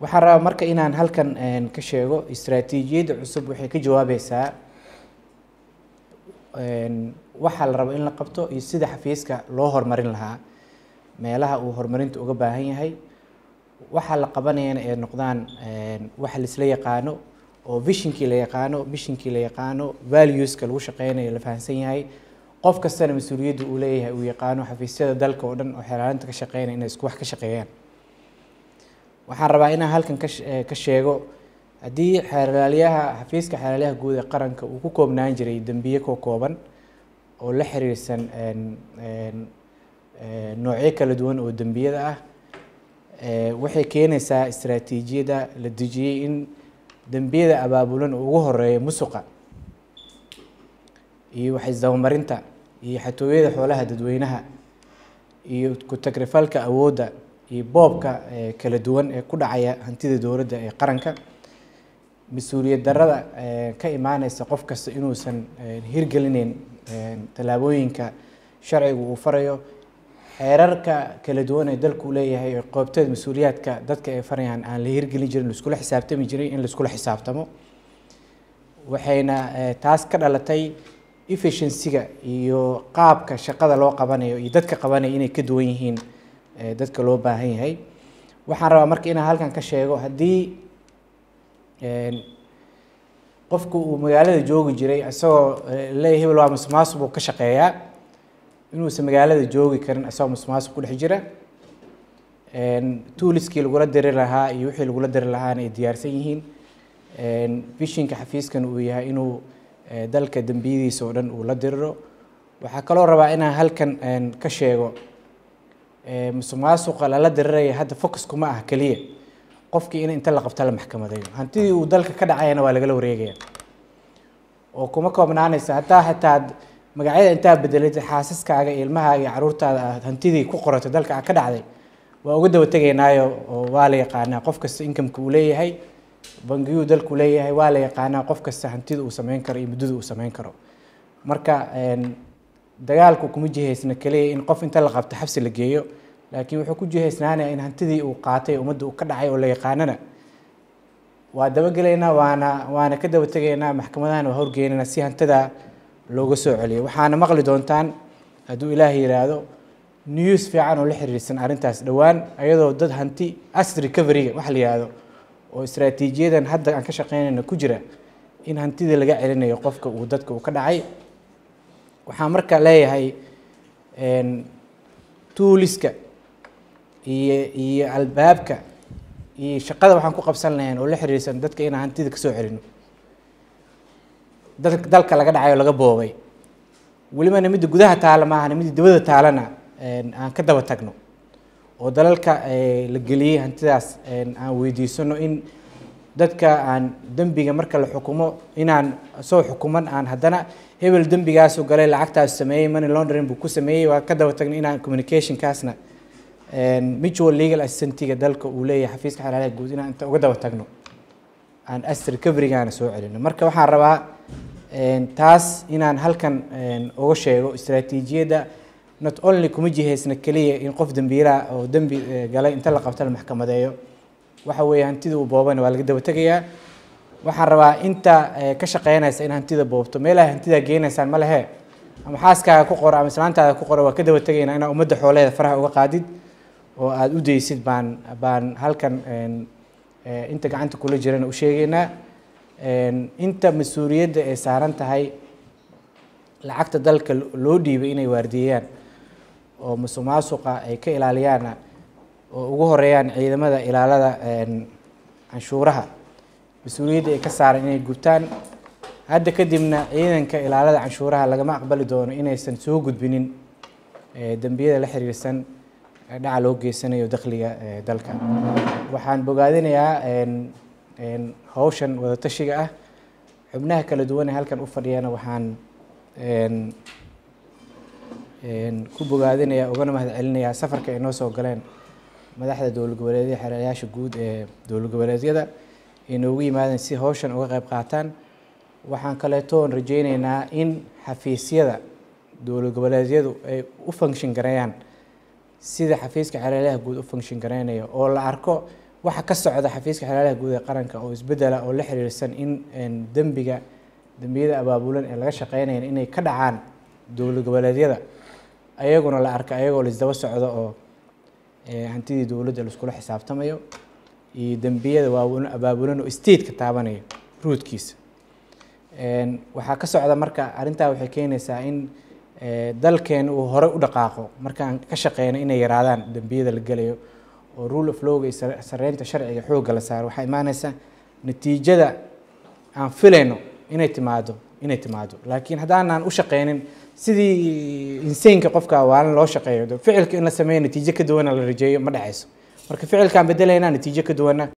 waxaan rabaa marka inaan halkan ka sheego istraatiijiyadda cusub waxay ka jawaabaysaa waxaa la rabo in la qabto iyo sida xafiiska loo horumarin lahaa meelaha uu horumarinta uga baahan yahay waxaa la qabanayana ay noqdaan wax laisla yaqaano oo vishinkii la yaqaano mishinkii la yaqaano valueska lagu shaqeynayo la fahamsan yahay qof kastana mas-uuliyadda uu leeyahay uu yaqaano xafiisyada dalka oo dhan oo xeelaalinta ka shaqeynaya inay isku wax ka shaqeeyaan waxaan rabaa inaan halkan ka sheego haddii xeelaalyaha xafiiska xeelaalyaha guud ee qaranka uu ku koobnaan jiray dembiye ka kooban oo la xiriirsan noocyo kala duwan oo dembiyada ah waxay keenaysaa istraatiijiyadda la dejiyey in dembiyada abaabulan oo ugu horeeya musuqa iyo waxisdabamarinta iyo xatooyada xoolaha dadweynaha iyo ku-tagrifalka awoodda iyo boobka kala duwan ee ku dhacaya hantida dowladda ee qaranka mas-uuliyad darrada ka imaaneysa qof kasta inuusan hirgelineyn tallaabooyinka sharciga uu farayo xeerarka kala duwan ee dalku leeyahay ee qoobteed mas-uuliyaadka dadka ay farayaan aan la hirgelin jirin laiskula xisaabtami jiray in laiskula xisaabtamo waxayna taas ka dhalatay efficiencyga iyo qaabka shaqada loo qabanayo iyo dadka qabanaya inay ka duwan yihiin dadka loo baahan yahay waxaan rabaa marka inaan halkan ka sheego haddii qofku uu magaalada joogi jiray isagoo leeyahy hebel waa musmaasub uu ka shaqeeyaa inuusan magaalada joogi karin isagoo musmaasub ku dhex jira tuuliskii lagula diri lahaa iyo wixii lagula diri lahaana ay diyaarsan yihiin vishinka xafiiskan uu yahay inuu dalka dembiyadiisa oo dhan uu la diriro waxaa kaloo rabaa inaan halkan ka sheego musuqmaasuqa lala diriraya hadda focus kuma ah keliya qofkii in inta la qabta la maxkamadeeyo hantidii uu dalka ka dhacayana waa lagala wareegaya oo kuma koobnaanaysa hataa hataa magacyada intaa bedelid xaasaskaaga iyo ilmahaaga iyo caruurtaada aad hantidii ku qorato dalka ka dhacday waa uga daba tegaynaayo oo waa la yaqaanaa qof kasta inkamka uu leeyahay bangiyuu dalku leeyahay waa la yaqaanaa qof kasta hantida uu sameyn karo iyo muddada uu sameyn karo marka dagaalku kuma jihaysna keliya in qof inta la qabto xabsi la geeyo laakiin wuxuu ku jihaysnaanaya in hantidii uu qaatay ummadda uu ka dhacay oo la yaqaanana waa dabagelaynaa waana waana ka daba tegaynaa maxkamadahana waa horgeynaynaa si hantida looga soo celiyo waxaana maqli doontaan hadduu ilaahay yidhaahdo news fiican oo la xiriirsan arrintaas dhowaan ayadoo dad hanti asset recoveryga waxa la yihahdo oo istraatiijiyadan hadda aan ka shaqeynayna ku jira in hantidii laga celinayo qofka uu dadka uu ka dhacay waxaan marka leeyahay tuuliska iyo iyo albaabka iyo shaqada waxaan ku qabsan lahayn oo la xiriirsan dadka inaan hantida kasoo celino dad dalka laga dhacay oo laga boobay welibana midda gudaha taala maahana midda dibadda taalana aan ka daba tagno oo dalalka la geliyey hantidaas aan weydiisano in dadka aan dembiga marka la xukumo inaan soo xukuman aan haddana hebel dembigaasu galay lacagtaas sameeyey money laundering buu ku sameeyey waa ka daba tagno inaan communicationkaasna mutual legal assistentiga dalka uu leeyahay xafiiska xalaalaha guud inaan inta uga daba tagno aan asset recoverygaana soo celino marka waxaan rabaa taas inaan halkan uga sheego istraatiijiyadda not only kuma jihaysna keliya in qof dembiilaha oo dembi galay inta la qabta la maxkamadeeyo waxa weeye hantida uu boobana waa laga daba tegayaa waxaan rabaa inta ka shaqeynaysa in hantida boobto meelaha hantidaa geenaysaan ma lehe ama xaaskaaga ku qoro ama islaantaada ku qoro waa ka daba tegaynaa inaa ummadda xooleeda faraha uga qaadid oo aada u daysid baan baan halkan inta gacanta kula jirana u sheegaynaa inta mas-uuliyadda ay saaran tahay lacagta dalka loo dhiibay inay waardiyeeyaan oo musuq maasuqa ay ka ilaaliyaana oo ugu horeeyaan ciidamada ilaalada canshuuraha mas-uuliyadda ay ka saaran inay gubtaan hadda kadibna ciidanka ilaalada canshuuraha lagama aqbali doono inaysan soo gudbinin dembiyada la xiriirsan dhaca loo geysanayo dakhliga dalka waxaan bogaadinayaa hawshan wadatashiga ah xubnaha kala duwan ee halkan u fadhiyana waxaan ku bogaadinayaa ugana mahad celinayaa safarka ay noo soo galeen madaxda dowlad goboleedyada xeerayaasha guud ee dowlad goboleedyada ay noogu yimaadeen si hawshan uga qayb qaataan waxaan kaleetoon rajeyneynaa in xafiisyada dowlad goboleedyadu ay u function gareeyaan sida xafiiska xeerayaha guud u function gareynayo oo la arko waxa ka socda xafiiska xalaalaha guud ee qaranka oo isbedela oo la xiriirsan in dembiga dembiyada abaabulan ee laga shaqeynaya inay ka dhacaan dowlad goboleedyada ayaguna la arka ayagoo laisdaba socdo oo hantidii dowladda laiskula xisaabtamayo iyo dembiyada waaweyn abaabulan oo state ka taabanaya ruudkiisa waxaa ka socda marka arrintaa waxay keenaysaa in dalkeen uu hore u dhaqaaqo markaan ka shaqeyno inay yaraadaan dembiyada la gelayo oo rule of lowga iyo sareynta sharciga xoogga la saaro waxaa imaanaysa natiijada aan filayno inay timaado inay timaado laakiin haddaanaan u shaqeynin sidii inseinka qofka waalin loo shaqeeyo ficilka in la sameeyo natiijo ka duwana la rajeeyo ma dhacayso marka ficilkaan bedelaynaa natiijo ka duwana